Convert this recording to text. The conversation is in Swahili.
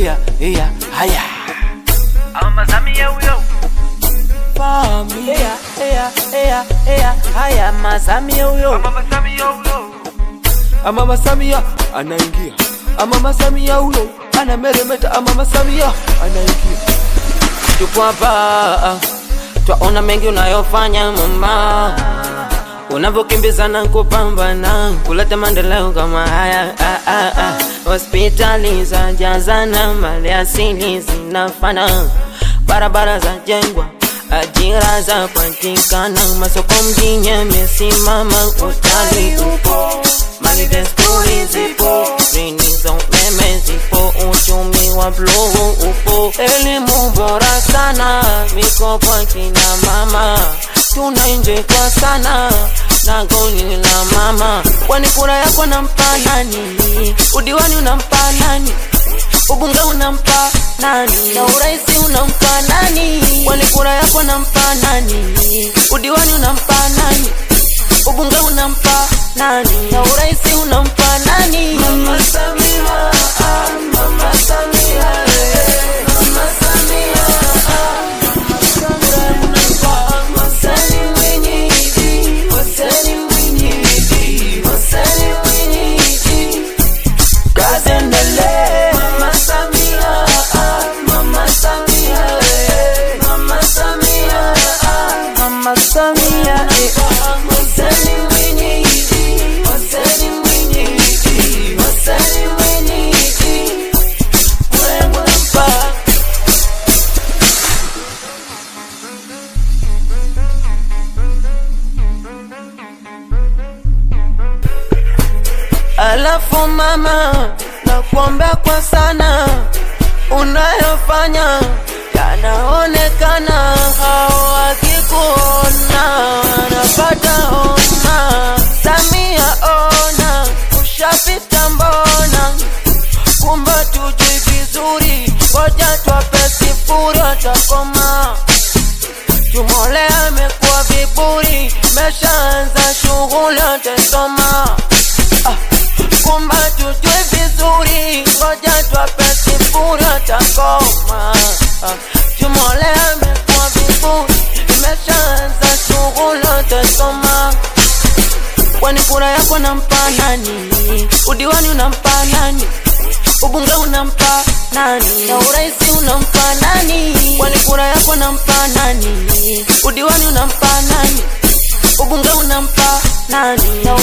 iya iya haya Mama Samia huyo. Familia iya iya iya haya Masamia huyo Mama Samia huyo. Mama Samia anaingia Mama Samia huyo anameremeta Mama Samia anaingia tupo hapa twaona mengi unayofanya mama unavyokimbizana kupambana kuleta maendeleo kama haya ah, ah, ah. hospitali za jazana mali asili zinafana barabara za jengwa ajira za patikana masoko mjini yamesimama utalii upo mali desturi zipo rini za umeme zipo uchumi wa bluu upo elimu bora sana mikopo kina mama tunainjekwa sana na goli la mama kwani kura yako nampa nani udiwani unampa nani ubunge unampa nani na uraisi unampa nani kwani kura yako nampa nani udiwani unampa nani ubunge unampa nani na uraisi unampa nani mama Samia ah, mama Samia eh, mama Samia ah, mama Samia unampa Masani mwenyiji Masani mwenyiji Masani mwenyiji kazi endelee mama Samia ah, mama Samia eh, mama Samia ah, mama Samia eh, Masani mwenyiji Masani mwenyiji Masani mwenyiji Mwengu nampa Alafu mama, nakuombea kwa sana, unayofanya yanaonekana, hao wakikuona wanapata homa. Samia ona, ushapita mbona, kumbe tujui vizuri, ngoja twape sifuri, watakoma Tumole amekuwa viburi, meshaanza shughuli atasoma. Ah, kumba tujue vizuri, ngoja twape sifuri atakoma. Ah, Tumole amekuwa viburi, meshaanza shughuli atasoma. Kwani kura yako nampa nani? Udiwani unampa nani? Ubunge unampa nani? Na uraisi unampa nani? Kwani kura yako nampa nani? Udiwani unampa nani? Ubunge unampa nani? Na